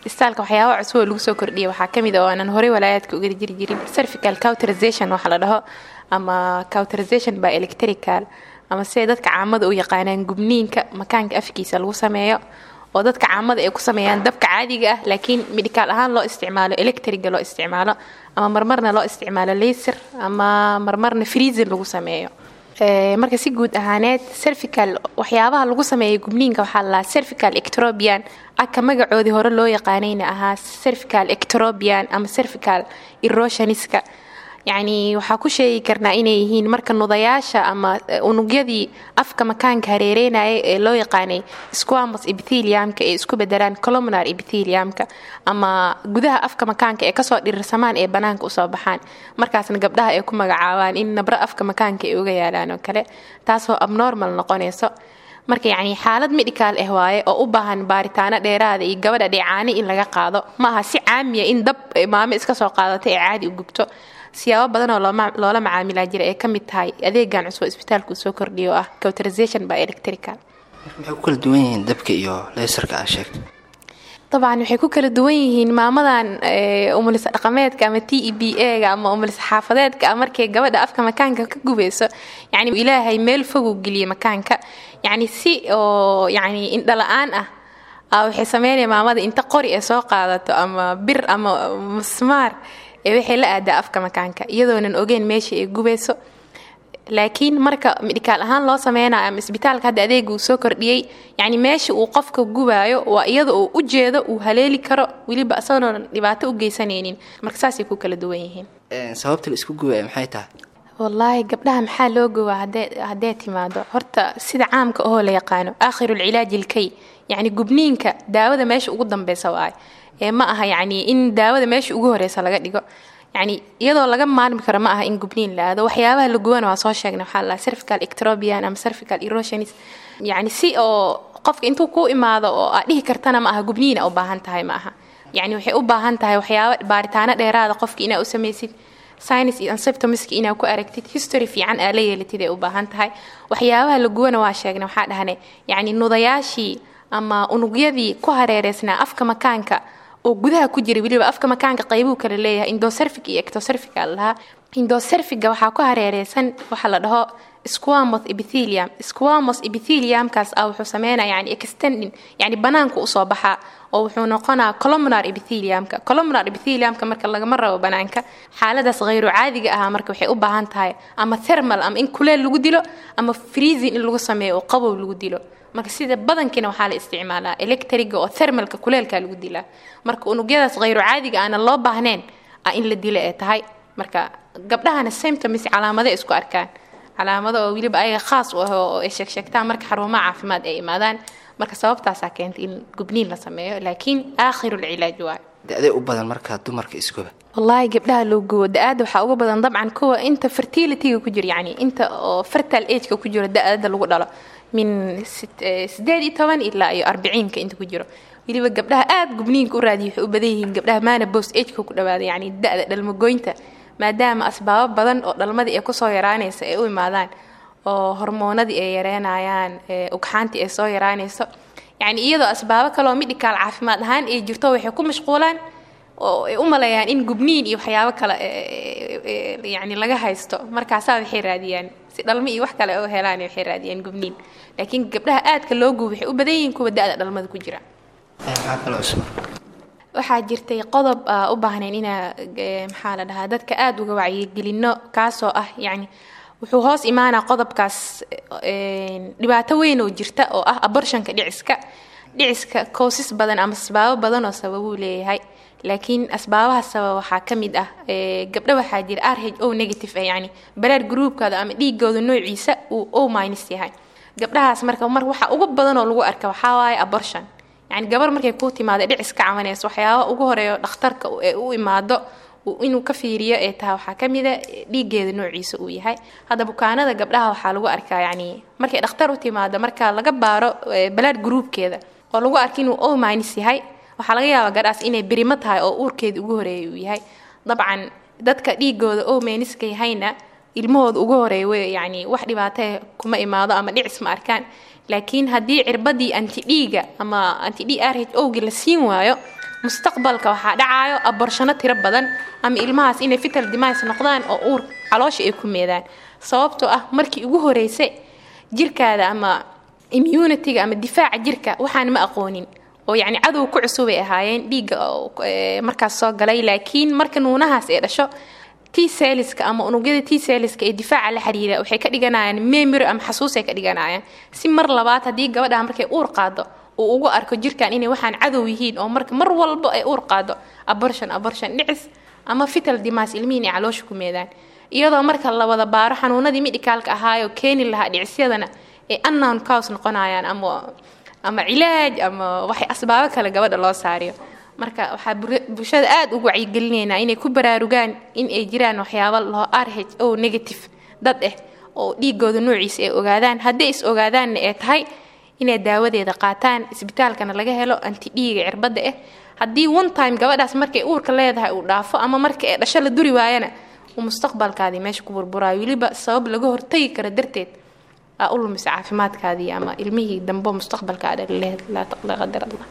istaalka waxyaabaha cusub oo lagu soo kordhiyay waxaa ka mid a oo aanan horey walaayaadka uga jiri jirin cervical cauterization waxa la dhaho ama cauterization by electrical ama siday dadka caamada u yaqaanaan gubniinka makaanka afkiisa lagu sameeyo oo dadka caamada ay ku sameeyaan dabka caadiga ah laakiin midhikaal ahaan loo isticmaalo electriga loo isticmaalo ama marmarna loo isticmaalo laser ama marmarna freezin lagu sameeyo marka si guud ahaaneed cervical waxyaabaha lagu sameeya gubniinka waxaa lalaa cervical ectrobian aka magacoodii hore loo yaqaanayna ahaa cervical ectrobian ama cervical erosioniska yacni waxaa ku sheegi karnaa inay yihiin marka nudayaasha ama unugyadii afka makaanka hareereynaya ee loo yaqaanay squamos epitheliumka ee isku bedelaan columnar epitheliumka ama gudaha afka makaanka ee kasoo dhirirsamaan ee banaanka usoo baxaan markaasna gabdhaha ay ku magacaabaan in nabro afka makaanka ay uga yaalaan oo kale taasoo abnormal noqonayso marka yacni xaalad medical ah waaye oo u baahan baaritaano dheeraada iyo gabadha dheecaani in laga qaado ma aha si caamiya in dab maamo iska soo qaadato ee caadi u gubto siyaabo badan oo loola macaamilaa jira ee ka mid tahay adeegan cusub isbitaalku soo kordhiyo ah cauterization by electrical maxay ku kala duwan yihiin dabka iyo leysarka aa sheegtay dabcan waxay ku kala duwan yihiin maamadan umulisa dhaqameedka ama t e b a-ga ama umulisa xaafadeedka ah markay gabadha afka makaanka ka gubayso yacni ilaahay meel foguu geliyay makaanka yacni si oo yacni indhala-aan ah waxay sameynaya maamada inta qori ee soo qaadato ama bir ama musmaar ee waxay la aadaa afka makaanka iyadoonan ogeyn meesha ay gubayso laakiin marka midhikaal ahaan loo sameynayo ama isbitaalka hadda adeega uu soo kordhiyey yacni meesha uu qofka gubaayo waa iyada uu u jeedo uu haleeli karo weliba isagoon dhibaato u geysanaynin marka saasay ku kala duwan yihiin sababta la isku gubaya maxay tahay wallaahi gabdhaha maxaa loo gubaa haddee timaado horta sida caamka ahoo la yaqaano aakhiruulcilaaji ilkay yacni gubniinka daawada meesha ugu dambeysa waayo ee ma aha yacni in daawada meesha ugu horeysa laga dhigo yacni iyadoo laga maarmi karo ma aha in gubniin la aado waxyaabaha la gubana waa soo sheegnay waxaa la cervical ectrobian ama cervical erosionis yacni si oo qofka intuu ku imaado oo aad dhihi kartana ma aha gubniina u baahan tahay ma aha yacni waxay u baahan tahay waxyaaba baaritaano dheeraada qofka inaa u samaysid science iyo anseptomiska inaa ku aragtid history fiican aa la yeelatid ay u baahan tahay waxyaabaha la gubana waa sheegnay waxaa dhahnay yacni nudayaashii ama unugyadii ku hareereysnaa afka makaanka oo gudaha ku jira weliba afka makaanka qaybuu kala leeyahay indocerfic iyo ectocerfica lahaa indocerfiga waxaa ku hareereysan waxa la dhaho squamos epithelium squamos epitheliumkaas ah wuxuu sameynaya yani extending yani banaanku usoo baxaa oo wuxuu noqonaa columnar epitheliumka columnar epitheliumka marka lagama rabo banaanka xaaladaas khayru caadiga ahaa marka waxay u baahan tahay ama thermal ama in kuleel lagu dilo ama freezing in lagu sameeyo oo qabow lagu dilo marka sida badankiina waxaa la isticmaalaa electriga oo thermalka kuleelka lagu dilaa marka unugyadaas khayru caadiga aanan loo baahnayn ah in la dilo ee tahay marka gabdhahana symptoms calaamado isku arkaan calaamado oo weliba ayaga khaas u ah oo ay sheegsheegtaan marka xarumaha caafimaad ay imaadaan marka sababtaasaa keentay in gubniin la sameeyo laakiin aakhirulcilaaj waayo da-day u badan markaa dumarka iskuba wallaahi gabdhaha loo gubo da-aada waxaa uga badan dabcan kuwa inta fertilityga ku jiro yani inta oo fertile ageka ku jiro da-ada lagu dhalo min sideed iyo toban ilaa iyo arbiciinka inta ku jiro weliba gabdhaha aada gubniinka u raadiya waxay u badan yihiin gabdhaha maana bos ageka ku dhawaada yani da-da dhalmagoynta maadaama asbaabo badan oo dhalmadii ay kusoo yaraanaysa ay u imaadaan oo hormoonadii ay yareynayaan ugxaantii ay soo yaraanayso yacni iyadoo asbaabo kaleoo midhikaal caafimaad ahaan ay jirto waxay ku mashquulaan oo ay u maleeyaan in gubniin iyo waxyaabo kale yani laga haysto markaasaa waxay raadiyaan si dhalmo iyo wax kale u helaan waxay raadiyaan gubniin laakiin gabdhaha aadka loo gubo waxay u badan yihiin kuwa da-da dhalmada ku jira maxaa kale cusub waxaa jirtay qodob u baahnayn inaa maxaa la dhahaa dadka aada uga wacyigelino kaasoo ah yacni wuxuu hoos imaanaa qodobkaas dhibaato weyn oo jirta oo ah abortionka dhiciska dhiciska koosas badan ama asbaabo badan oo sababuu leeyahay laakiin asbaabaha sababa waxaa ka mid ah gabdho waxaa jira r h o negative ah yani baraar gruubkooda ama dhiigooda noociisa uu o minus yahay gabdhahaas marka mar waxa ugu badan oo lagu arka waxaa waaye abortion yani gabar markay kuu timaado dhicis ka cabanayso waxyaaba ugu horeeyo dhakhtarka ee u imaado inuu ka fiiriyo ee tahay waxaa ka mida dhiiggeeda noociisa uu yahay hadda bukaanada gabdhaha waxaa lagu arkaa yani markay dhakhtar u timaado marka laga baaro balaad gruubkeeda oo lagu arka inuu o minus yahay waxaa laga yaabaa gabdhaas inay birimo tahay oo uurkeeda ugu horeeya uu yahay dabcan dadka dhiigooda o miniska yahayna ilmahooda ugu horeeya w yani wax dhibaatee kuma imaado ama dhicis ma arkaan laakiin haddii cirbadii antidhiiga ama antidhi r h o gii la siin waayo mustaqbalka waxaa dhacayo aborshano tiro badan ama ilmahaas inay fital dimays noqdaan oo uur caloosha ay ku meedaan sababtoo ah markii ugu horeysa jirkaada ama immunitiga ama difaaca jirka waxaan ma aqoonin oo yacni cadow ku cusubay ahaayeen dhiigga markaas soo galay laakiin marka nuunahaas ay dhasho t seliska ama unugyada t seliska ee difaaca la xiriira waxay ka dhiganayaan memory ama xasuusay ka dhiganayaan si mar labaad haddii gabadha markay uur qaado uu ugu arko jirkan inay waxaan cadow yihiin oo marka mar walba ay uur qaado abortion abortion dhicis ama fital dimaas ilmihiin ay caloosha ku meedaan iyadoo marka la wada baaro xanuunadii midhikaalka ahaayoo keeni lahaa dhicisyadana ay unknown cows noqonayaan ama ama cilaaj ama waxay asbaabo kale gabadha loo saariyo marka waxaa bulshada aada ugu wacyigelinaynaa inay ku baraarugaan in ay jiraan waxyaabo loo r h o negative dad ah oo dhiigooda noociisa ay ogaadaan haddii is ogaadaanna ay tahay inay daawadeeda qaataan isbitaalkana laga helo anti dhiiga cirbadda ah haddii one time gabadhaas markay uurka leedahay uu dhaafo ama marka ee dhasho la duri waayana uu mustaqbalkaadii meesha ku burburaayo weliba sabab laga hortagi karo darteed aa u lumisa caafimaadkaadii ama ilmihii dambo mustaqbalkaada lalehed laa qadar allah